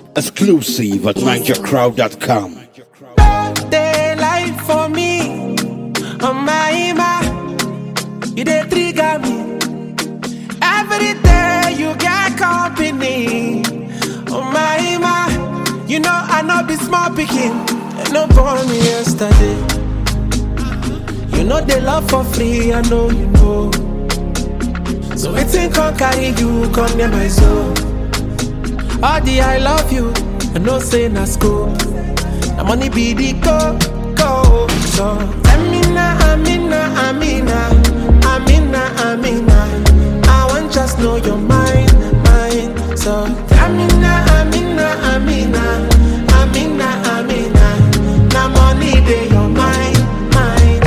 Exclusive at NigerCrowd.com. Daylight for me, oh my my, you dey trigger me. Every day you get company, oh my my, you know I no be small pikin, and no born me yesterday. You know they love for free, I know you know. So wetin come carry you come near my soul? All the I love you, I know say na school. Na money be the go go. So Amina, Amina, Amina, Amina, Amina. I want just know your mind, mind. So Amina, Amina, Amina, Amina, Amina. Na money dey your mind, mind,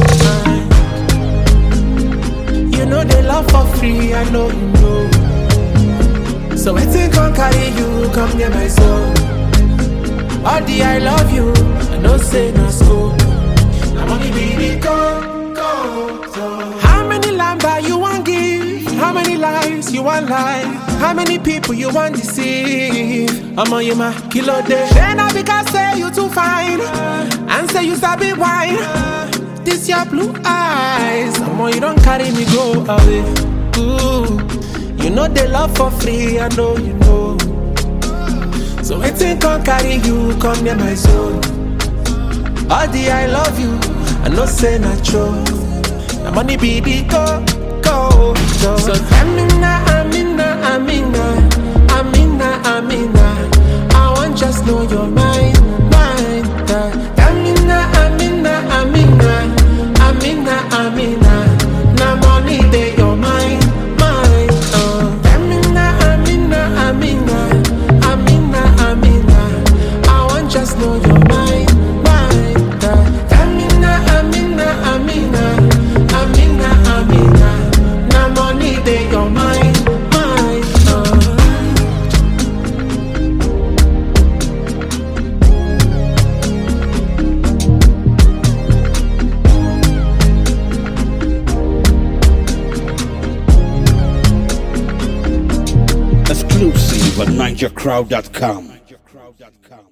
mind. You know they love for free, I know you know. So wetin come carry you come near my soul? All the I love you, I know say no school. I'm only be the go, go, go. How many lamba you want give? How many lives you want lie? How many people you want deceive? I'm on you my kilo day. Then I because say you too fine, and say you sabi wine. This your blue eyes, I'm on you don't carry me go away. Ooh, you know they love for free, I know you know. So waiting can carry you, come near my soul. All the I love you, I know say not true. The money be the go, go, go. So Amina, Amina, Amina, Amina, Amina. I want just know your mind, mind. uh. Amina, Amina, Amina, Amina, Amina. Now money they your mind, mind. Uh. Amina, Amina, Amina, Amina, Amina. I want just know your mind, mind. uh. Amina, Amina, Amina, Amina, Amina. Now money they your mind, mind. Uh. Exclusive at NigerCrowd.com.